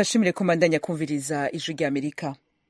turashimire ko mbandanya kumviriza ijwi rya amerika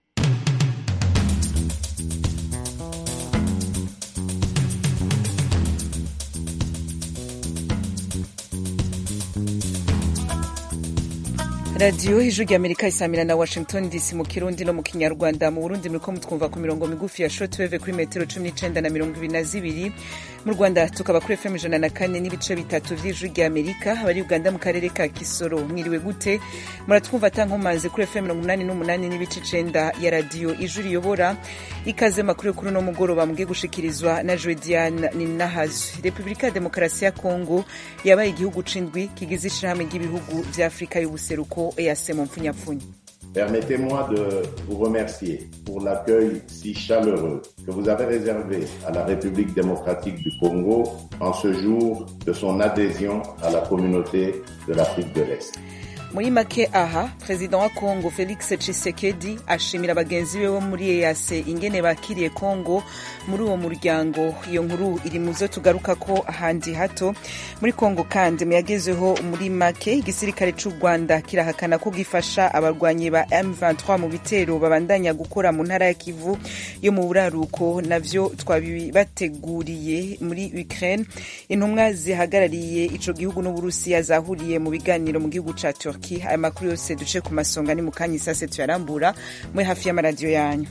radiyo ijwi rya amerika isamira na washington dc mu kirundi no mu kinyarwanda mu burundi muriko mutwumva ku mirongo migufi ya shortwave kuri metero cumi n'icenda na mirongo ibiri na zibiri mu rwanda tukaba kuri fm ijana na kane n'ibice bitatu vy'ijwi rya amerika abari uganda mu karere ka kisoro mwiriwe gute muratwumva atankomazi kuri fm mirongo umunani n'umunani n'ibice icenda ya radiyo ijwi riyobora ikaze makuru kuri uno mugoroba mugiye gushikirizwa na jodiane ninahazwe repubulika ya demokarasi ya kongo yabaye igihugu c'indwi kigize ishirahamwe ry'ibihugu vya afurika y'ubuseruko EAC mu mpfunyapfunya Permettez-moi de vous remercier pour l'accueil si chaleureux que vous avez réservé à la République démocratique du Congo en ce jour de son adhésion à la communauté de l'Afrique de l'Est. muri make aha perezida wa kongo felix tshisekedi ashimira bagenzi be bo muri ease ingene bakiriye kongo muri uwo muryango iyo nkuru iri mu zo tugaruka ko ahandi hato muri kongo kandi muyagezeho muri make igisirikare c'u rwanda kirahakana ko gifasha abarwanyi ba m23 mu bitero babandanya gukora mu ntara ya kivu yo mu buraruko navyo twabibateguriye muri ukraine intumwa zihagarariye ico gihugu n'uburusiya zahuriye mu biganiro mu gihugu ca turkey aya makuru yose duce ku masonga ni mu kanya isase tuyarambura muri hafi y'amaradiyo yanyu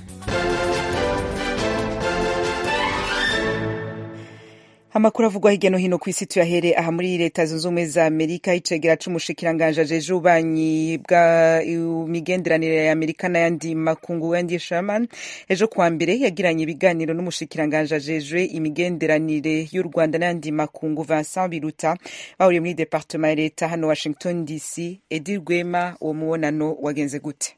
amakuru avugwa hirya no hino ku isi tuyahere aha muri leta zunze ubumwe za amerika icegera c'umushikiranganje ajeje ububanyi bwa migenderanire ya amerika n'ayandi makungu wendy sherman ejo kuwa mbere yagiranye ibiganiro n'umushikiranganje ajejwe imigenderanire y'u rwanda n'ayandi makungu vincent biruta bahuriye muri departema ya leta hano washington dc edi rwema uwo mubonano wagenze gute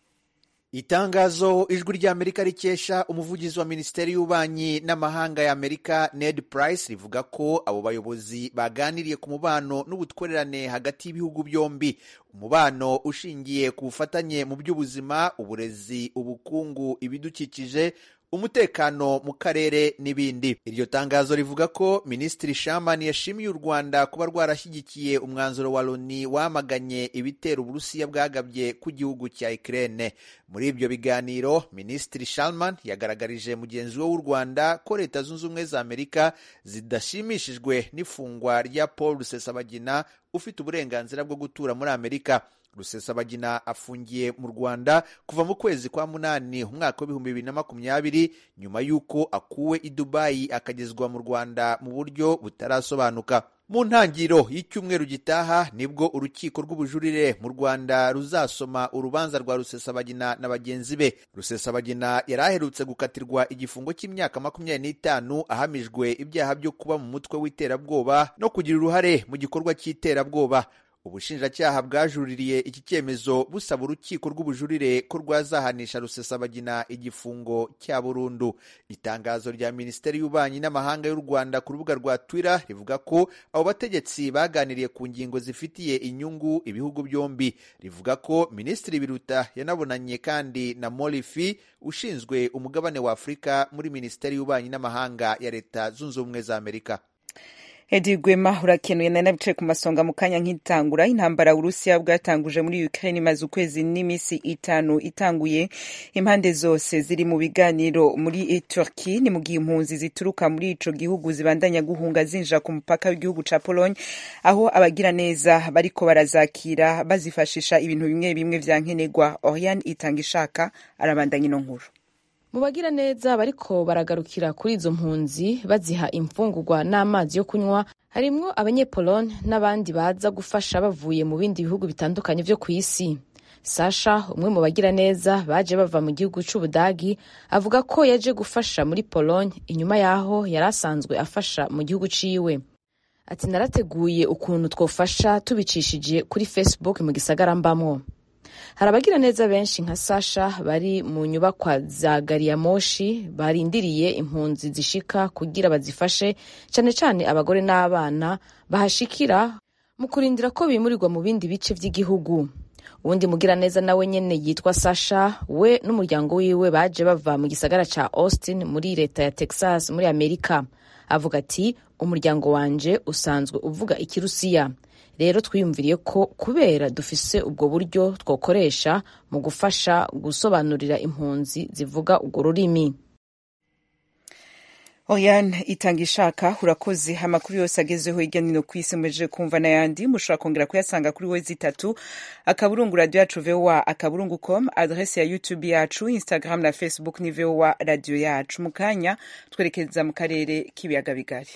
itangazo ijwi ry'amerika rikesha umuvugizi wa minisiteri y'ububanyi n'amahanga ya amerika ned price rivuga ko abo bayobozi baganiriye ku mubano n'ubutwererane hagati y'ibihugu byombi umubano ushingiye ku bufatanye mu by'ubuzima uburezi ubukungu ibidukikije umutekano mu karere n'ibindi iryo tangazo rivuga ko minisitiri shamani yashimiye u rwanda kuba rwarashyigikiye umwanzuro wa loni wamaganye ibitero uburusiya bwagabye ku gihugu cya ukraine muri ibyo biganiro minisitiri shalman yagaragarije mugenzi we w'u rwanda ko leta zunze ubumwe za amerika zidashimishijwe n'ifungwa rya paul rusesabagina ufite uburenganzira bwo gutura muri amerika rusesabagina afungiye mu rwanda kuva mu kwezi kwa munani umwaka w'ibihumbi bibiri na makumyabiri nyuma y'uko akuwe i dubayi akagezwa mu rwanda mu buryo butarasobanuka mu ntangiriro y'icyumweru gitaha nibwo urukiko rw'ubujurire mu rwanda ruzasoma urubanza rwa rusesabagina na bagenzi be rusesabagina yari aherutse gukatirwa igifungo cy'imyaka makumyabiri n'itanu ahamijwe ibyaha byo kuba mu mutwe w'iterabwoba no kugira uruhare mu gikorwa cy'iterabwoba ubushinjacyaha bwajuririye iki cyemezo busaba urukiko rw'ubujurire ko rwazahanisha rusesabagina igifungo cya burundu itangazo rya minisiteri y'ububanyi n'amahanga y'u rwanda ku rubuga rwa twitter rivuga ko abo bategetsi baganiriye ku ngingo zifitiye inyungu ibihugu byombi rivuga ko minisitiri biruta yanabonanye kandi na morifi ushinzwe umugabane wa afurika muri minisiteri y'ububanyi n'amahanga ya leta zunze ubumwe za amerika edi gwema urakenuye nari nabicaye ku masonga mu kanya nk'itangura intambara uburusiya bwatanguje muri ukraine imaze ukwezi n'iminsi itanu itanguye impande zose ziri mu biganiro muri turkey ni mu gihe impunzi zituruka muri ico gihugu zibandanya guhunga zinjira ku mupaka w'igihugu ca pologne aho abagira neza bariko barazakira bazifashisha ibintu bimwe bimwe vya nkenerwa oriane itanga ishaka arabandanya ino nkuru mu bagira neza bariko baragarukira kuri izo mpunzi baziha imfungurwa n'amazi yo kunywa harimwo abanyepolone n'abandi baza gufasha bavuye mu bindi bihugu bitandukanye vyo ku isi sasha umwe mu bagira neza baje bava mu gihugu c'ubudagi avuga ko yaje gufasha muri pologne inyuma y'aho yari asanzwe afasha mu gihugu ciwe ati narateguye ukuntu twofasha tubicishije kuri facebook mu gisagara mbamwo hari abagira neza benshi nka sasha bari mu nyubakwa za gariyamoshi barindiriye impunzi zishika kugira bazifashe cyane cyane abagore n'abana bahashikira mu kurindira ko bimurirwa mu bindi bice by'igihugu uwundi mugira neza nawe nyene yitwa sasha we n'umuryango wiwe baje bava mu gisagara ca austin muri leta ya texas muri amerika avuga ati umuryango wanje usanzwe uvuga ikirusiya rero twiyumviriye ko kubera dufise ubwo buryo twokoresha mu gufasha gusobanurira impunzi zivuga urwo rurimi Oriane itanga ishaka urakoze amakuru yose agezeho hirya no hino ku isi mumejeje kumva n'ayandi mushobora kongera kuyasanga kuri wezi itatu akaburungu radio yacu voa akaburungu com adrese ya youtube yacu instagram na facebook ni voa radio yacu mu kanya twerekeza mu karere k'ibiyaga bigari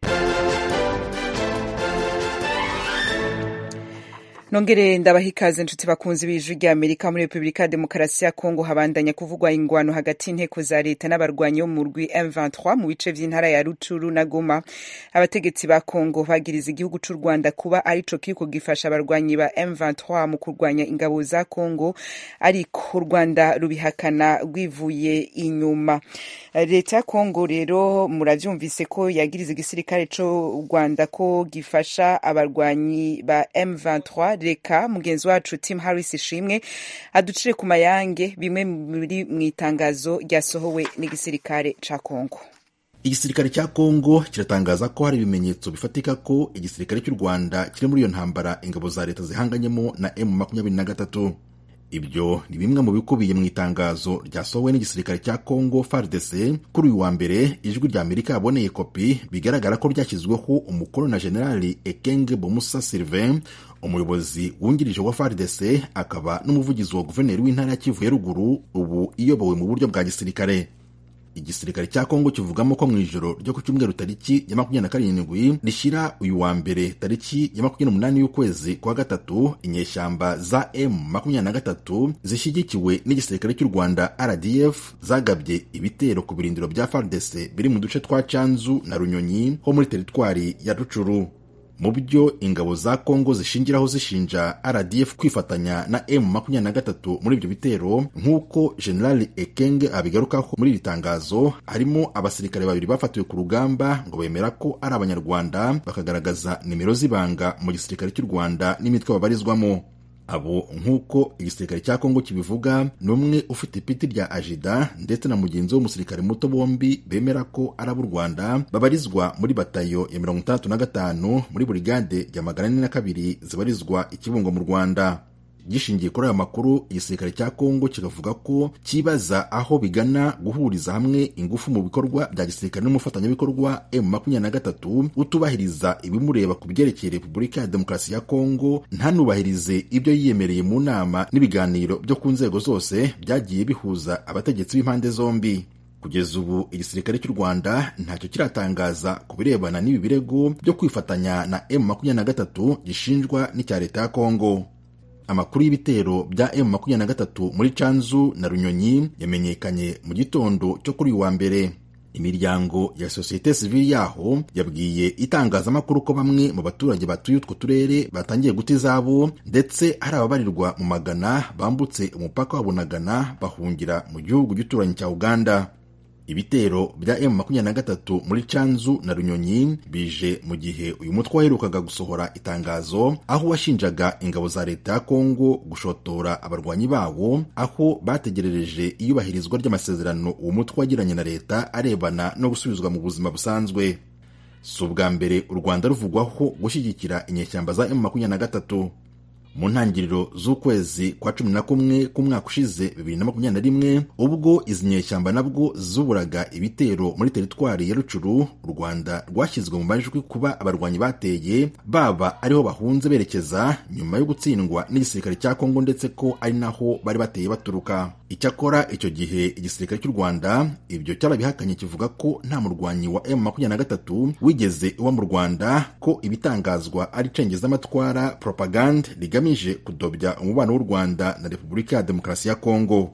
nongere ndabaha ikaze nshuti bakunzi b'ijwi rya amerika muri repubulika ya demokarasi ya kongo habandanya kuvugwa ingwano hagati y'inteko za leta n'abarwanyi bo mu rwi m23 mu bice vy'intara ya rucuru na goma abategetsi ba kongo bagiriza igihugu c'u rwanda kuba arico kiriko gifasha abarwanyi ba m23 mu kurwanya ingabo za kongo ariko u rwanda rubihakana rwivuye inyuma leta ya kongo rero muravyumvise ko yagiriza igisirikare c'u rwanda ko gifasha abarwanyi ba m23 reka mugenzi wacu tim harris ishimwe aducire ku mayange bimwe biri mu itangazo ryasohowe n'igisirikare ca kongo igisirikare cya kongo kiratangaza ko hari ibimenyetso bifatika ko igisirikare cy'u rwanda kiri muri iyo ntambara ingabo za leta zihanganyemo na m makumyabiri na gatatu ibyo ni bimwe mu bikubiye mu itangazo ryasohowe n'igisirikare cya congo fardc kuri uyu wa mbere ijwi rya amerika yaboneye kopi bigaragara ko ryashyizweho umukono na generali ekenge bomusa sylvain umuyobozi wungirije wa fardc akaba n'umuvugizi wa guverineri w'intara ya kivu ya ruguru ubu iyobowe mu buryo bwa gisirikare igisirikare cya kongo kivugamo ko mu ijoro ryo ku cyumweru tariki ya makumyabiri na karindwi rishyira uyu wa mbere tariki ya makumyabiri n'umunani y'ukwezi kwa gatatu inyeshyamba za m makumyabiri na gatatu zishyigikiwe n'igisirikare cy'u rwanda rdf zagabye ibitero ku birindiro bya fardc biri mu duce twa canzu na runyonyi ho muri teritwari ya rucuru mu byo ingabo za kongo zishingiraho zishinja rdf kwifatanya na m makumyabiri na gatatu muri ibyo bitero nk'uko generali ekenge abigarukaho muri iri tangazo harimo abasirikare babiri bafatiwe ku rugamba ngo bemera ko ari abanyarwanda bakagaragaza nimero z'ibanga mu gisirikare cy'u rwanda n'imitwe babarizwamo abo nk'uko igisirikare cya kongo kibivuga ni umwe ufite ipiti rya ajida ndetse na mugenzi w'umusirikare muto bombi bemera ko ari ab'u rwanda babarizwa muri batayo ya mirongo itandatu na gatanu muri burigade ya magana ane na kabiri zibarizwa ikibungo mu rwanda gishingiye kuri aya makuru igisirikare cya kongo kikavuga ko kibaza aho bigana guhuriza hamwe ingufu mu bikorwa bya gisirikare n'umufatanyabikorwa m makumyabiri na gatatu utubahiriza ibimureba ku byerekeye repubulika ya demokarasi ya kongo ntanubahirize ibyo yiyemereye mu nama n'ibiganiro byo ku nzego zose byagiye bihuza abategetsi b'impande zombi kugeza ubu igisirikare cy'u rwanda ntacyo kiratangaza ku birebana n'ibi birego byo kwifatanya na m makumyabiri na gatatu gishinjwa n'icya leta ya kongo amakuru y'ibitero bya m makumyabiri na gatatu muri canzu na runyonyi yamenyekanye mu gitondo cyo kuri uyu wa mbere imiryango ya sosiyete sivili yaho yabwiye itangazamakuru ko bamwe mu baturage batuye utwo turere batangiye guta izabo ndetse hari ababarirwa mu magana bambutse umupaka wa bunagana bahungira mu gihugu gituranyi cya uganda ibitero bya m makumyabiri na gatatu muri canzu na runyonyi bije mu gihe uyu mutwe waherukaga gusohora itangazo aho washinjaga ingabo za leta ya kongo gushotora abarwanyi bawo aho bategerereje iyubahirizwa ry'amasezerano uwo mutwe wagiranye na leta arebana no gusubizwa mu buzima busanzwe si ubwa mbere u rwanda ruvugwaho gushyigikira inyeshyamba za m makumyabiri na gatatu mu ntangiriro z'ukwezi kwa cumi na kumwe k'umwaka ushize bibiri na makumyabiri na rimwe ubwo izi nyeshyamba nabwo zuburaga ibitero muri teritwari ya rucuru u rwanda rwashyizwe mu majwi kuba abarwanyi bateye baba ariho bahunze berekeza nyuma yo gutsindwa n'igisirikare cya kongo ndetse ko ari naho bari bateye baturuka icyakora icyo gihe igisirikare cy'u rwanda ibyo cyarabihakanye kivuga ko nta murwanyi wa m makumyabiri na gatatu wigeze uba mu rwanda ko ibitangazwa ari cengezamatwara propagande rigamije kudobya umubano w'u rwanda na repubulika ya demokarasi ya kongo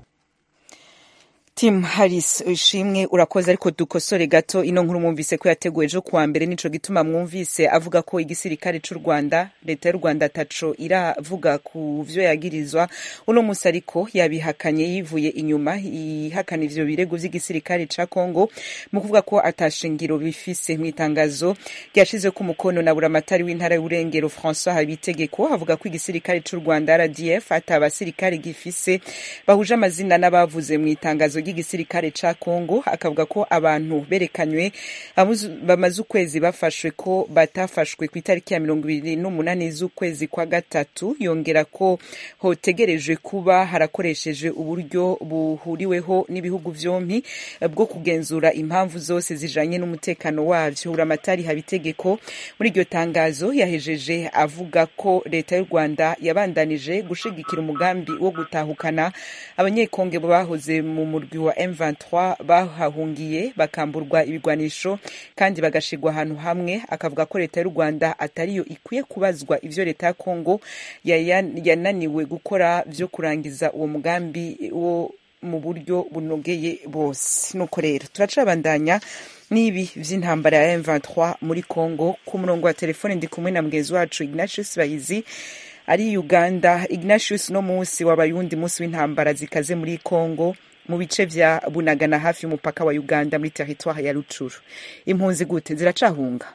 tim harris ishimwe urakoze ariko dukosore gato ino nkuru mwumvise ko yateguwe ejo kuwa mbere nico gituma mwumvise avuga ko igisirikare c'u rwanda leta y'u rwanda taco iravuga ku vyo yagirizwa uno musi ariko yabihakanye yivuye inyuma ihakana ivyo birego vy'igisirikare ca congo mu kuvuga ko atashingiro bifise mw'itangazo ryashizwe ku mukono na buramatari w'intara y'uburengero françois habitegeko avuga ko igisirikare c'u rwanda rdf ata abasirikare gifise bahuje amazina n'abavuze mw'itangazo ry'igisirikare ca Congo akavuga ko abantu berekanywe bamaze ukwezi bafashwe ko batafashwe ku itariki ya mirongo ibiri n'umunani z'ukwezi kwa gatatu yongera ko hotegerejwe kuba harakoresheje uburyo buhuriweho n'ibihugu vyompi bwo kugenzura impamvu zose zijanye n'umutekano wavyo uramatari habitegeko muri iryo tangazo yahejeje avuga ko leta y'u Rwanda yabandanije gushigikira umugambi wo gutahukana abanyekonge bahoze mu murwi wa M23 bahahungiye bakamburwa ibigwanisho kandi bagashirwa ahantu hamwe akavuga ko leta y'u Rwanda atariyo ikwiye kubazwa ivyo leta ya Kongo yananiwe gukora vyo kurangiza uwo mugambi wo mu buryo bunogeye bose nuko rero turacabandanya n'ibi vy'intambara ya M23 muri Congo ku murongo wa telefone ndi kumwe na mgenzi wacu Ignatius Bahizi ari Uganda Ignatius no musi wabayundi musi w'intambara zikaze muri Congo mu bice vya Bunagana hafi y'umupaka wa Uganda muri territoire ya Rucuru impunzi gute ziracahunga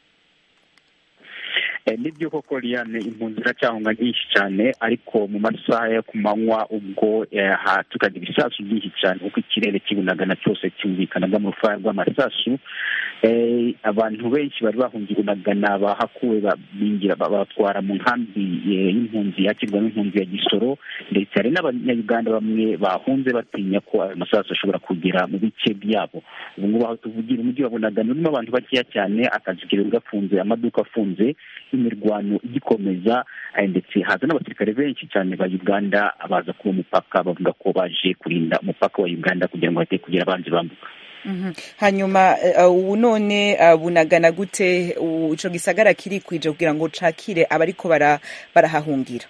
nibyo koko Liane impunzi ziracyahunga nyinshi cyane ariko mu masaha yo ku manywa ubwo hatukaga ibisasu byinshi cyane kuko ikirere kibunagana cyose cyumvikanaga mu rufaya rw'amasasu abantu benshi bari bahungiye bunagana bahakuwe binjira babatwara mu nkambi y'impunzi yakirwa n'impunzi ya gisoro ndetse hari n'abanyayuganda bamwe bahunze batinya ko ayo masasu ashobora kugera mu bice byabo ubu ngubu aho tuvugira umujyi wa bunagana urimo abantu bakeya cyane akazi kirirwa gafunze amaduka afunze imirwano igikomeza ndetse haza n'abasirikare benshi cyane ba uganda baza kuba umupaka bavuga ko baje kurinda umupaka wa uganda kugira ngo bate kugira abanzi bambuka hanyuma ubu none bunagana gute ico gisagara kiri kwije kugira ngo cakire abariko barahahungira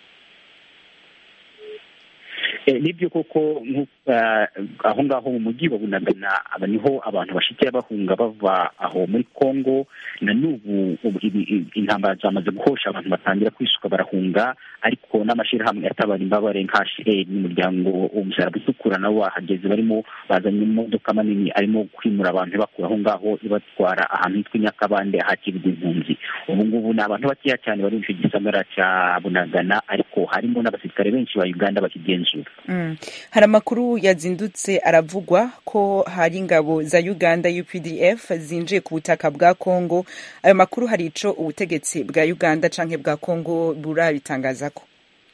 nibyo koko aho ngaho mu mujyi wa bunagana niho abantu bashikira bahunga bava aho muri congo na n'ubu intambara zamaze guhosha abantu batangira kwisuka barahunga ariko n'amashyirahamwe atabara imbabare nka hcr n'umuryango umusaraba utukura nabo bahageze barimo bazanye imodoka manini arimo kwimura abantu bakura aho ngaho ibatwara ahantu hitwa nyakabande ahakirwa impunzi ubu ngubu ni abantu bakeya cyane bari mu icyo gisagara cya bunagana ariko harimo n'abasirikare benshi ba uganda bakigenzura hari amakuru yazindutse aravugwa ko hari ingabo za uganda updf zinjiye ku butaka bwa congo ayo makuru hari ico ubutegetsi bwa uganda canke bwa congo burabitangaza ko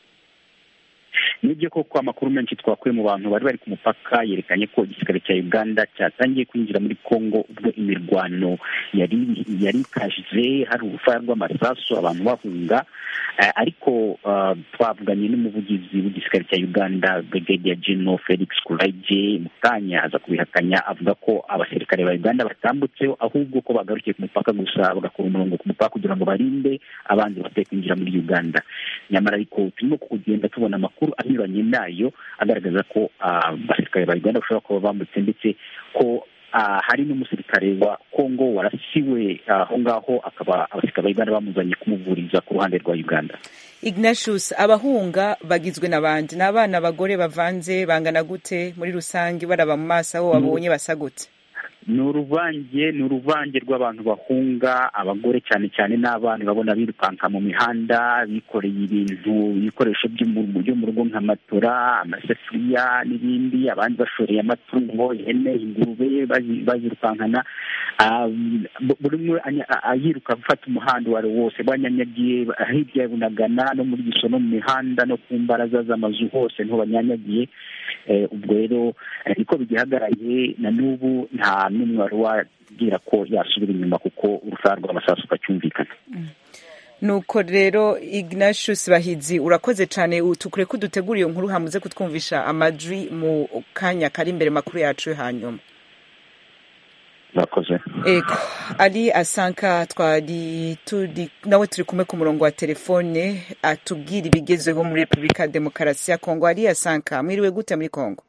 nibyo koko amakuru menshi twakuye mu bantu bari bari ku mupaka yerekanye ko igisirikare cya uganda cyatangiye kwinjira muri congo ubwo imirwano yari yari ikaje hari urufaya rw'amasasu abantu bahunga ariko twavuganye n'umuvugizi w'igisirikare cya uganda brigadier general felix kuraje mu kanya aza kubihakanya avuga ko abasirikare ba uganda batambutseho ahubwo ko bagarukiye ku mupaka gusa bagakora umurongo ku mupaka kugira ngo barinde abandi bateye kwinjira muri uganda nyamara ariko turimo kugenda tubona amakuru anyuranye nayo agaragaza ko abasirikare ba uganda bashobora kuba bambutse ndetse ko hari n'umusirikare wa congo warasiwe aho ngaho akaba abasirikare ba uganda bamuzanye kumuvuriza ku ruhande rwa uganda ignatius abahunga bagizwe n'abandi ni abana abagore bavanze bangana gute muri rusange baraba mu maso aho babonye basa gute ni uruvange ni uruvange rw'abantu bahunga abagore cyane cyane n'abana babona birukanka mu mihanda bikoreye ibintu ibikoresho byo mu rugo nka matora amasafuriya n'ibindi abandi bashoreye amatungo ihene ingurube bazirukankana buri umwe yiruka gufata umuhanda uwo ari wo wose banyanyagiye hirya ya bunagana no muri giso no mu mihanda no ku mbaraza z'amazu hose niho banyanyagiye ubwo rero niko bigihagaraye na n'ubu nta n'umwe wari wabwira ko yasubira inyuma kuko urufaya rw'amasasu ukacyumvikana nuko rero ignatius bahizi urakoze cyane tukure ko udutegura iyo nkuru hamuze kutwumvisha amajwi mu kanya kari imbere makuru yacu yo hanyuma murakoze ego ari asanka twari turi nawe turi kumwe ku murongo wa telefone atubwira ibigezeho muri repubulika ya demokarasi ya kongo ari asanka mwiriwe gute muri kongo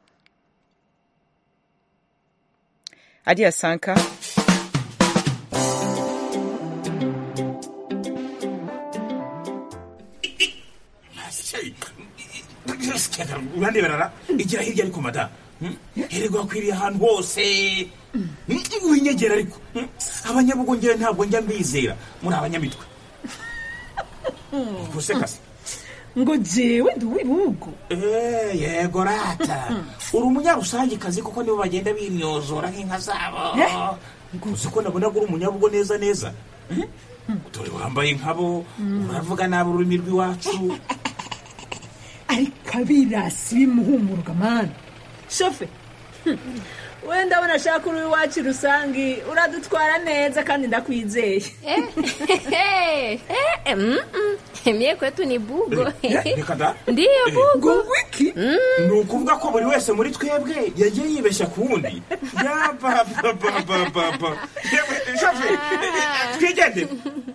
ari asanka uraneberara igira hirya ariko mada hererwa akwiriye ahantu hose winyegera ariko abanyabugongera ntabwo njya mbizera muri abanyamitwe gusekase ngo jewe ndi uw'ibihugu Eh, yego rata uri umunyarusangikazi kuko nibo bagenda bimyozora nk'inka zabo uzi ko nabona ko uri umunyabugo neza neza Hmm? dore wambaye nkabo uravuga nabi ururimi rw'iwacu ariko abirasi bimuhumuruka mani shofe hmm, we ndabona ashaka uri iwacu rusangi uradutwara neza kandi ndakwizeye mie kwetu ni bugo reka da ndiyo bugo ngo wiki ni ukuvuga ko buri wese muri twebwe yagiye yibeshya ku wundi yabababababa yewe shafe twigende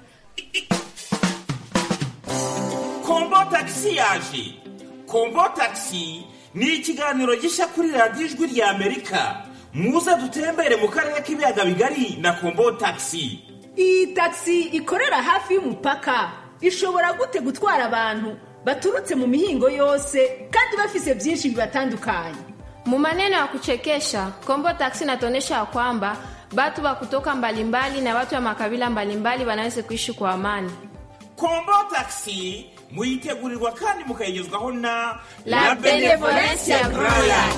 kombo tagisi yaje kombo tagisi ni ikiganiro gishya kuri radiyo ijwi rya amerika muze dutembere mu karere k'ibiyaga bigari na kombo tagisi iyi tagisi ikorera hafi y'umupaka ishobora gute gutwara abantu baturutse mu mihingo yose kandi bafise byinshi bibatandukanye mu maneno ya kuchekesha kombo taksi inatuonyesha ya kwamba batu wa kutoka mbalimbali na watu wa makabila mbalimbali wanaweza kuishi kwa amani kombo tagisi muyitegurirwa kandi mukayigezwaho na La Benevolencia Royal.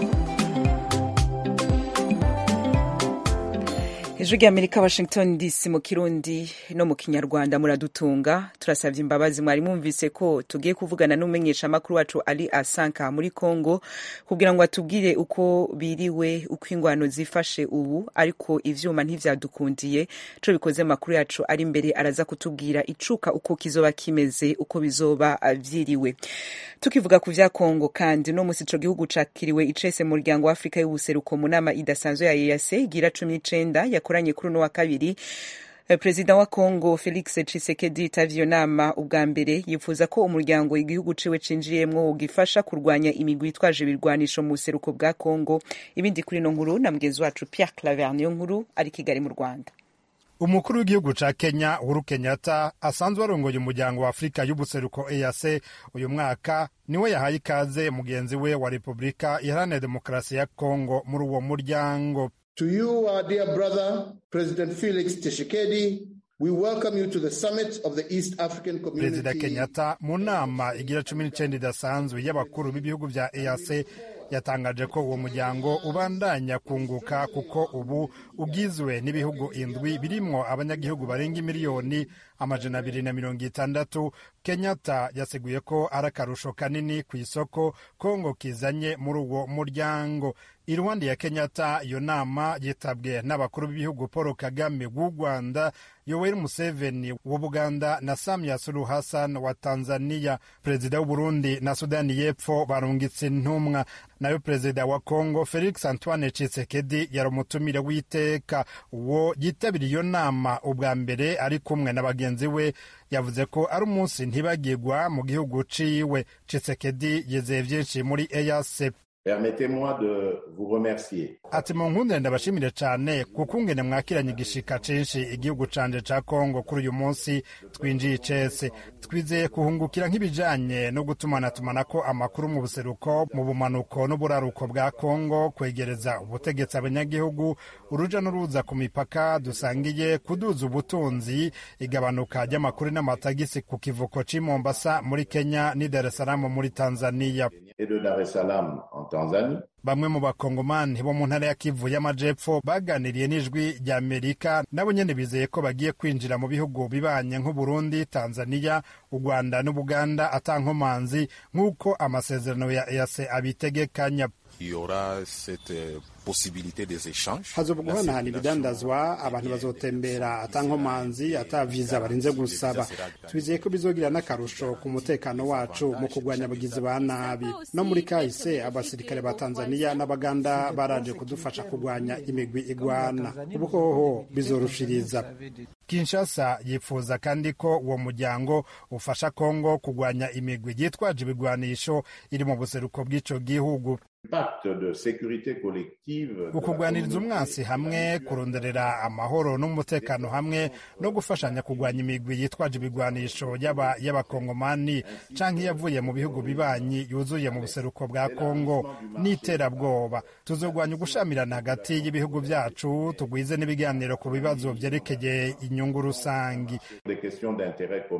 ijwi ry'amerika washington dc mu kirundi no mu kinyarwanda muradutunga turasabye imbabazi mwari mwumvise ko tugiye kuvugana n'umumenyeshamakuru wacu ali asanka muri congo kugira ngo atubwire uko biriwe uko ingwano zifashe ubu ariko ivyuma ntivyadukundiye co bikoze amakuru yacu ari imbere araza kutubwira icuka uko kizoba kimeze uko bizoba ah, vyiriwe tukivuga ku vya congo kandi no musi ico gihugu cakiriwe icese mu muryango wa afurika y'ubuseruko mu nama idasanzwe ya ease igira cumi n'icenda yakoranye kuri uno wa kabiri Eh, perezida wa congo felix tshisekedi yitavye iyo nama ubwa mbere yifuza ko umuryango igihugu ciwe cinjiyemwo wogifasha kurwanya imigwi itwaje ibirwanisho mu buseruko bwa congo ibindi kuri ino nkuru na mugenzi wacu pierre claver niyo nkuru ari kigali mu rwanda umukuru w'igihugu ca kenya uhuru kenyatta asanzwe arongoye umuryango wa afurika y'ubuseruko eac uyu mwaka niwe yahaye ikaze mugenzi we wa repubulika iharanira demokarasi ya kongo muri uwo muryango To you, our dear brother, President Felix Tshisekedi, we welcome you to the summit of the East African perezida Community. kenyatta mu nama igira cumi n'icenda idasanzwe y'abakuru b'ibihugu vya eac yatangaje ko uwo muryango ubandanya kunguka kuko ubu ugizwe n'ibihugu indwi birimwo abanyagihugu barenga miliyoni amajana abiri na mirongo itandatu kenyatta yaseguye ko ari akarusho kanini ku isoko kongo kizanye muri uwo muryango iruhande ya kenyatta iyo nama yitabwe n'abakuru b'ibihugu paul kagame w'u rwanda yoweri museveni w'ubuganda na samia suluhu hassan wa tanzania perezida w'uburundi na sudani y'epfo barungitse intumwa nayo perezida wa kongo felix antoine tshisekedi yari umutumire w'iteka uwo yitabiriye iyo nama ubwa mbere ari kumwe na bagenzi we yavuze ko ari umunsi ntibagirwa mu gihugu ciwe tshisekedi yizeye vyinshi muri eac Permettez-moi de vous remercier ati mu nkundire ndabashimire cyane kuko ungene mwakiranye igishika cinshi igihugu canje ca kongo kuri uyu munsi twinjiye icese twizeye kuhungukira nk'ibijanye no gutumanatumanako amakuru mu buseruko mu bumanuko n'uburaruko bwa kongo kwegereza ubutegetsi abanyagihugu uruja n'uruza ku mipaka dusangiye kuduza ubutunzi igabanuka ry'amakuru n'amatagisi ku kivuko c'i mombasa muri kenya n'i dar es salaam muri tanzania et de Dar es Salaam en Tanzanie. bamwe mu bakongomani bo mu ntara ya kivu y'amajepfo baganiriye n'ijwi rya amerika nabo nyene bizeye ko bagiye kwinjira mu bihugu bibanye nk'uburundi tanzania u rwanda n'ubuganda atankomanzi nk'uko amasezerano ya eac abitegekanya Il y aura cette euh, possibilité des échanges. hazoba guhanahana ibidandazwa abantu bazotembera atankomanzi ata viza barinze gusaba twizeye ko bizogira n'akarusho ku mutekano wacu mu kurwanya abagizi ba nabi no muri kahise abasirikare ba tanzania n'abaganda baraje kudufasha kurwanya imigwi igwana ubu hoho bizorushiriza kinshasa yifuza kandi ko uwo muryango ufasha kongo kurwanya imigwi yitwaje ibigwanisho iri mu buseruko bw'ico gihugu Pacte de sécurité collective. de la ukugwaniriza communauté umwansi hamwe kuronderera amahoro n'umutekano hamwe no gufashanya kurwanya imigwi yitwaje ibigwanisho yaba y'abakongomani canke iyavuye mu bihugu bibanyi yuzuye mu buseruko bwa kongo n'iterabwoba tuzogwanya ugushamirana hagati y'ibihugu vyacu tugwize n'ibiganiro ku bibazo vyerekeye inyungu rusangi des questions d'intérêt commun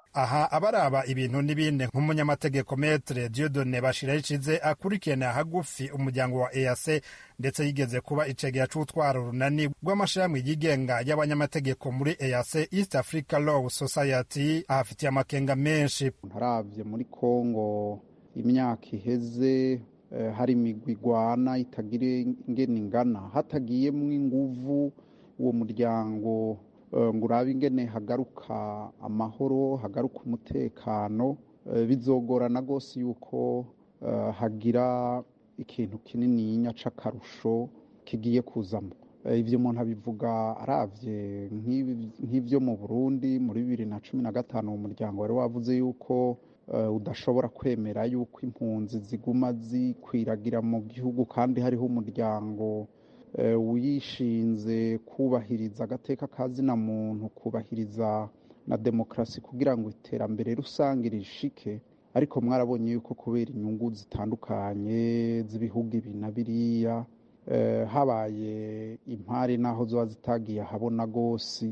aha abaraba ibintu n'ibindi nk'umunyamategeko metre diodone bashiraho icize akurikirana hagufi umuryango wa eac ndetse yigeze kuba icegera c'utwara urunani rw'amashirahamwe yigenga y'abanyamategeko muri eac east africa law society ahafitiye amakenga menshi ntaravye muri kongo imyaka iheze eh, hari imigwi igwana itagira ingene ingana hatagiyemwo inguvu uwo muryango eh, ngo urabe ingene hagaruka amahoro hagaruka umutekano eh, bizogorana rwose yuko eh, hagira ikintu kinininya c'akarusho kigiye kuzamo Eh, ivyo umuntu abivuga aravye nk'ibi- nk'ivyo mu burundi muri bibiri na cumi na gatanu uwo muryango wari wavuze yuko eh, udashobora kwemera yuko impunzi ziguma zikwiragira mu gihugu kandi hariho umuryango eh, wishinze kubahiriza agateka ka zina muntu kubahiriza na demokarasi kugira ngo iterambere rusange rishike ariko mwarabonye yuko kubera inyungu zitandukanye z'ibihugu ibi na biriya eh, habaye impari n'aho ziba zitagiye ahabona rwose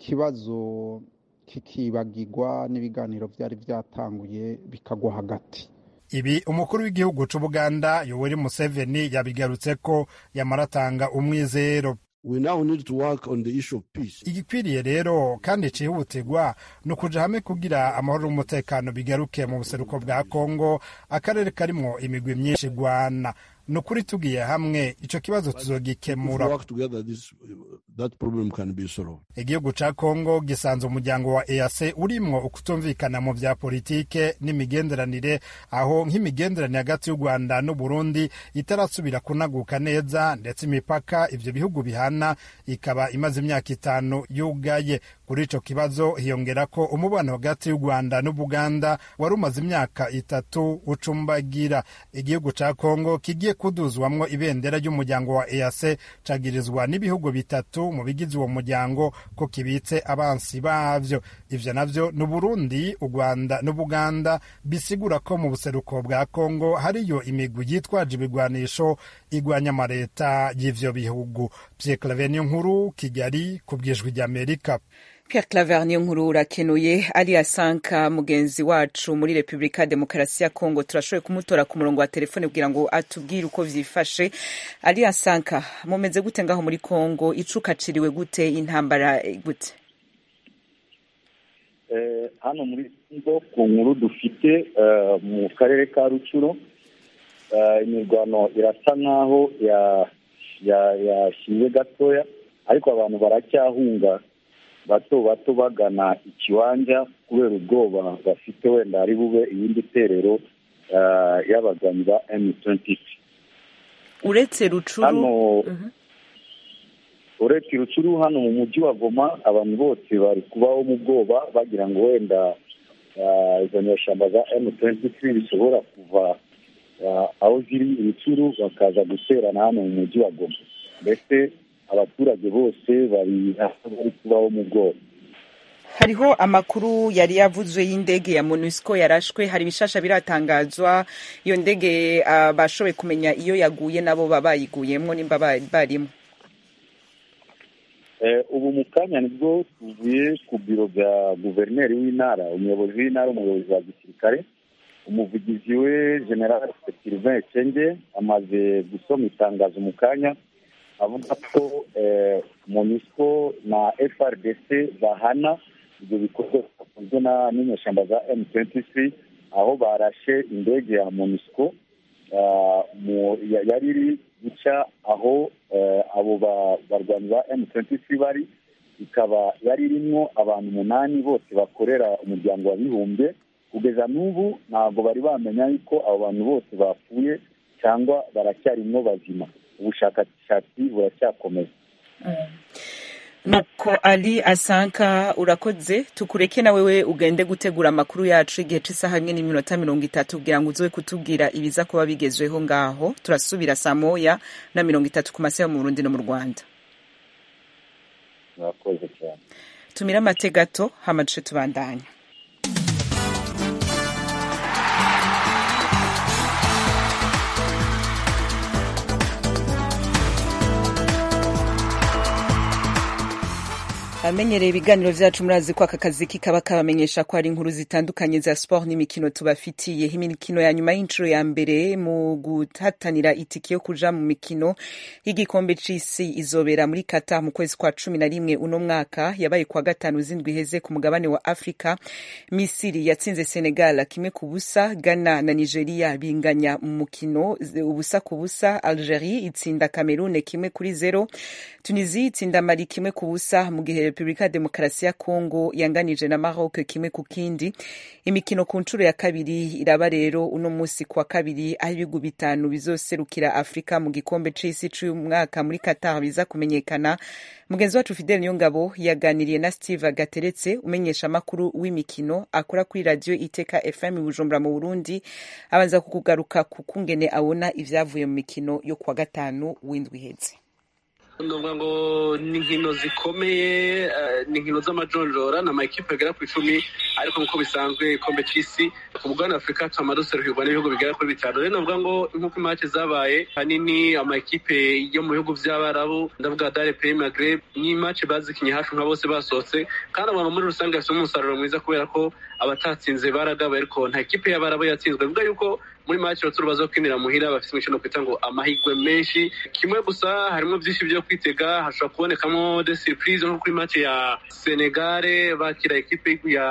ikibazo kikibagirwa n'ibiganiro byari byatanguye bikagwa hagati ibi umukuru w'igihugu c'ubuganda yoweri museveni yabigarutse ko yamaratanga umwizero We now need to work on the issue of peace. igikwiriye rero kandi cihutirwa ni ukuja hamwe kugira amahoro n'umutekano bigaruke mu buseruko bwa kongo akarere karimwo imigwi myinshi igwana ni ukuri tugiye hamwe ico kibazo If we tuzogikemura work together, this that problem can be solved. igihugu ca kongo gisanze umuryango wa eac urimwo ukutumvikana mu vya politike n'imigenderanire aho nk'imigenderanire hagati y'u rwanda n'uburundi itarasubira kunaguka neza ndetse imipaka ivyo bihugu bihana ikaba imaze imyaka itanu yugaye kuri ico kibazo hiyongera ko umubano hagati y'u rwanda n'ubuganda wari umaze imyaka itatu ucumbagira igihugu ca kongo kigiye kuduzwamwo ibendera ry'umuryango wa eac cagirizwa n'ibihugu bitatu mu bigize uwo muryango ko kibitse abansi bavyo ivyo navyo ni uburundi u rwanda n'ubuganda bisigura ko mu buseruko bwa kongo hariyo imigwi yitwaje ibigwanisho igwanya amareta y'ivyo bihugu pierre claver nkuru kigali ku bwijwi ry'amerika Pierre Claver niyo nkuru urakenuye ari asanka mugenzi wacu muri Republika ya Demokarasi ya Kongo turashoboye kumutora ku murongo wa telefone kugira ngo atubwire uko vyifashe ari asanka mumeze gute ngaho muri Kongo icukaciriwe gute intambara eh, gute Eh, hano muri Congo ku nkuru dufite eh, mu karere ka Rucuro eh, imirwano irasa nkaho ya- ya- yashize gatoya ariko abantu baracyahunga bato bato bagana ikiwanja kubera ubwoba bafite wenda hari bube ibindi terero eh, y'abaganyi ba M23 uretse rucuru hano Mhm. uretse rucuru hano mu mujyi wa goma abantu bose bari kubaho mu bwoba bagira ngo wenda ah, izo nyeshyamba za M23 bishobora kuva ah, aho ziri rucuru bakaza guterana hano mu mujyi wa goma mbese abaturage bose bari bari kubaho mu bwoba hariho amakuru yari yavuzwe y'indege ya MONUSCO yarashwe hari ibishasha biratangazwa iyo ndege ah, bashoboye kumenya iyo yaguye nabo baba bayiguyemwo nimba ba- barimo Eh, ubu mu kanya nibwo tuvuye ku biro bya guverineri w'intara umuyobozi w'intara umuyobozi wa gisirikare umuvugizi we general sylvain cenge amaze gusoma itangazo mu kanya avuga ko eh, monisco na frdc bahana ibyo bikorwa bikozwe na- n'inyeshyamba za m23 aho barashe indege ya monisco ah, mu- ya- yari iri guca aho eh, abo ba- barwanyi ba M23 bari ikaba yari irimo abantu umunani bose bakorera umuryango w'abibumbye kugeza n'ubu ntabwo bari bamenya yuko abo bantu bose bapfuye cyangwa baracyarimwo bazima ubushakashatsi buracyakomeza nuko ali asanka urakoze tukureke na wewe ugende gutegura amakuru yacu igihe c'isaha imwe n'iminota mirongo itatu kugira ngo uzoe kutubwira ibiza kuba bigezweho ngaho turasubira saa moya na mirongo itatu ku masaha yo mu burundi no mu rwanda murakoze cyane tumire amate gato hama duce tubandanya amenyereye ibiganiro vyacu murazi ko aka kazi kikaba kabamenyesha ko hari inkuru zitandukanye za sport n'imikino tubafitiye imikino ya nyuma y'inshuro ya mbere mu guhatanira itiki yo kuja mu mikino y'igikombe c'isi izobera muri Qatar mu kwezi kwa cumi na rimwe uno mwaka yabaye kwa gatanu zindwi iheze ku mugabane wa Afrika Misiri yatsinze Senegal kimwe ku busa Ghana na Nigeria binganya mu mukino ubusa ku busa Algerie itsinda Cameroon kimwe kuri zero Tunisia itsinda Mali kimwe ku busa mu gihe Repubulika ya Demokarasi ya Kongo yanganije na Maroc kimwe ku kindi imikino ku nshuro ya kabiri iraba rero uno musi kwa kabiri aho ibihugu bitanu bizoserukira Afrika mu gikombe c'isi c'umwaka muri Qatar biza kumenyekana mugenzi wacu Fidel Niyongabo yaganiriye na Steve Gateretse umenyesha amakuru w'imikino akora kuri radio Iteka FM Bujumbura mu Burundi abanza kukugaruka ku kungene abona ivyavuye mu mikino yo kwa gatanu w'indwi iheze ndavuga ngo ni inkino zikomeye ni inkino z'amajonjora ni amakipe agera ku icumi ariko nk'uko bisanzwe igikombe cy'isi ku mugabane wa afurika tuma duserukirwa n'ibihugu bigera kuri bitanu rero navuga ngo nk'uko imace zabaye hanini amakipe yo mu bihugu by'abarabu ndavuga dare peyi magreb ni imace bazikinye hafi nka bose basohotse kandi abantu muri rusange bafite umusaruro mwiza kubera ko abatatsinze baragabaye ariko nta kipe y'abarabu yatsinzwe bivuga yuko muri make abaturage baza kwinira muhira bafite imikino kwita ngo amahirwe menshi kimwe gusa harimo byinshi byo kwitega hashobora kubonekamo de surprise nko kuri make ya senegare bakira ekipe ya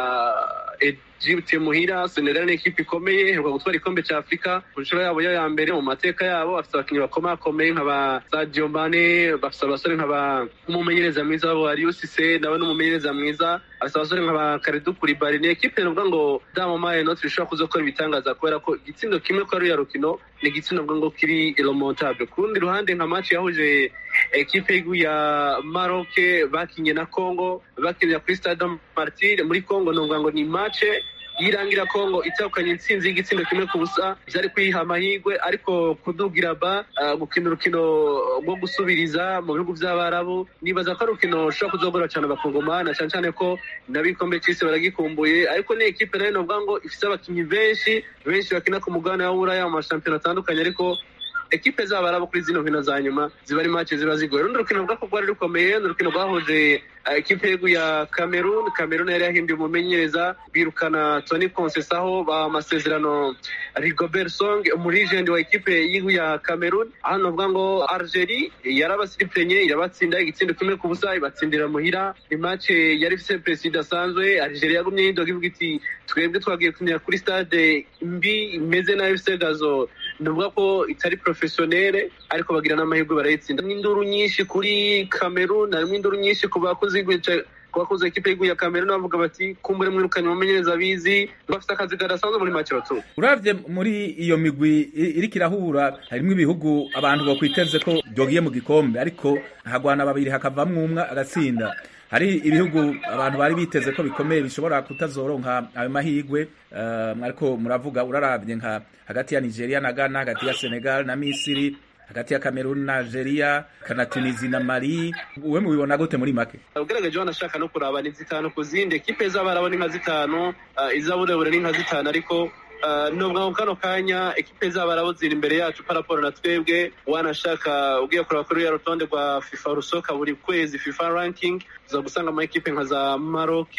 Egypt muhira Senegal ni ekipe ikomeye iheruka gutwara igikombe cya Afurika ku nshuro yabo ya mbere mu mateka yabo bafite abakinnyi bakomakomeye nka ba Sadio Mane bafite abasore nka ba umumenyereza mwiza wabo Aliou Cisse nawe n'umumenyereza mwiza bafite abasore nka ba Kalidou Koulibaly ni ekipe navuga ngo dama maye notre ishobora kuza gukora ibitangaza kubera ko igitsindo kimwe ko ari ya rukino ni igitsindo navuga ngo kiri remontable ku rundi ruhande nka match yahuje ekipe ya Maroc bakinye na Congo bakinira kuri Stade Martyr muri Congo navuga ngo ni match yirangira Kongo itahukanye intsinzi y'igitsindo kimwe ku busa byari kwiha amahirwe ariko kudugira ba uh, gukina urukino rwo gusubiriza mu bihugu by'abarabu nibaza ko ari urukino rushobora kuzogora cyane abakongomana cyane cyane ko n'abikombe cy'isi baragikumbuye ariko ni ekipe nayo novuga ngo ifite abakinnyi benshi benshi bakina ku mugabane wa buraya mu mashampiyona atandukanye ariko ekipe z'abarabu kuri zino nkino za nyuma ziba ari make ziba zigoye rundi rukino rwako rwari rukomeye ni urukino rwahuje ekipe y'igihugu ya cameroon cameroon yari yahinduye umumenyereza birukana tony konsesaho ba amasezerano rigobert song umurijenti wa ekipe y'igihugu ya cameroon aho navuga ngo algerie yarabasiripenye irabatsinda igitsindo kimwe ku busa ibatsindira muhira imace yari ifite perezida idasanzwe algerie yagumye yidoga ivuga iti twebwe twagiye kunyura kuri stade mbi imeze nabi ifite gazo navuga ko itari profesiyonere ariko bagira n'amahirwe barayitsinda n'induru nyinshi kuri cameroon harimo induru nyinshi ku bakozi kubakoze ekipe y'igihugu ya Cameroon bavuga bati kumbure mwirukanye umumenyereza bizi bafite akazi kadasanzwe muri make batu uravye muri iyo migwi iriko irahura harimwo ibihugu abantu bokwiteze ko byogiye mu gikombe ariko hagwana babiri hakavamwo umwe agatsinda hari ibihugu abantu bari biteze ko bikomeye bishobora kutazoronka ayo mahirwe uh, ariko muravuga uraravye nka hagati ya Nigeria na Ghana hagati ya Senegal na Misiri hagati ya Cameroon na Algeria kana Tunisia na Mali we mubibona gute muri make ugaragaje wanashaka no kuraba ni zitanu ku zindi ekipe z'abarabu ni nka zitanu uh, izaburebure ni nka zitanu ariko uh, nubwo kano kanya ekipe z'abarabu ziri imbere yacu paraporo na twebwe wanashaka ugiye kuraba kuri ya rutonde rwa FIFA rusoka buri kwezi FIFA ranking uza gusanga ama ekipe nka za Maroc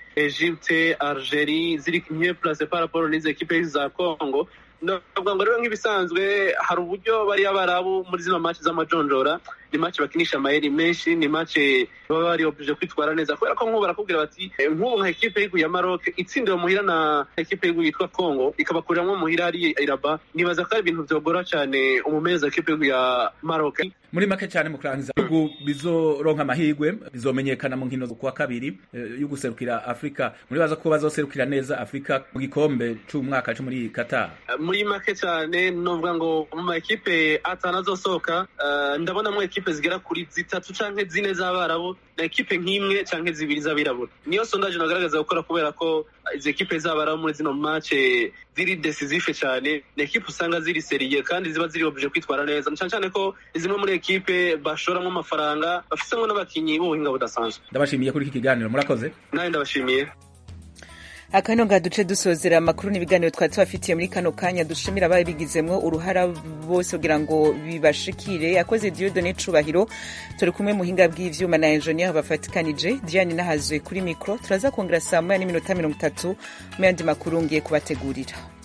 Egypte Algerie ziri mieux place paraporo n'izi ekipe za Congo ndavuga ngo rero nk'ibisanzwe hari uburyo bariya barabu muri zino match z'amajonjora ni match bakinisha amayeri menshi ni match baba bari oblige kwitwara neza kubera ko nk'ubu barakubwira bati nk'ubu nka ekipe y'igihugu ya Maroc itsindiwe muhira na ekipe y'igihugu yitwa Congo ikabakuriramo muhira ari iraba nibaza ko ari ibintu byogora cyane umumenyereza ekipe y'igihugu ya Maroc muri make cyane mu kurangiza ibihugu bizoronka amahirwe bizomenyekana mu nkino kuwa kabiri yo guserukira Afrika muri baza ko bazoserukira neza Afrika mu gikombe c'umwaka cyo muri Qatar muri make cyane novuga ngo mu ma ekipe atanu azosohoka uh, ndabonamo ekipe zigera kuri zitatu canke zine z'abarabu na ekipe nk'imwe canke zibiri z'abirabura niyo sondage nagaragaza gukora kubera ko izi ekipe z'abarabu muri zino mace ziri decisive cyane ni ekipe usanga ziri seriye kandi ziba ziri oblige kwitwara neza cyane cyane ko zimwe muri ekipe bashoramo amafaranga bafitemo n'abakinyi b'ubuhinga budasanzwe ndabashimiye kuri iki kiganiro murakoze nawe ndabashimiye akano nga duce dusozera amakuru n'ibiganiro twari tubafitiye muri kano kanya dushimira ababigizemwo uruhara bose kugira ngo bibashikire yakoze Dieudonne Cubahiro turi kumwe muhinga bw'ivyuma na engineer bafatikanije Diane Nahazwe kuri mikro turaza kongera saa moya n'iminota mirongo itatu mu yandi makuru ngiye kubategurira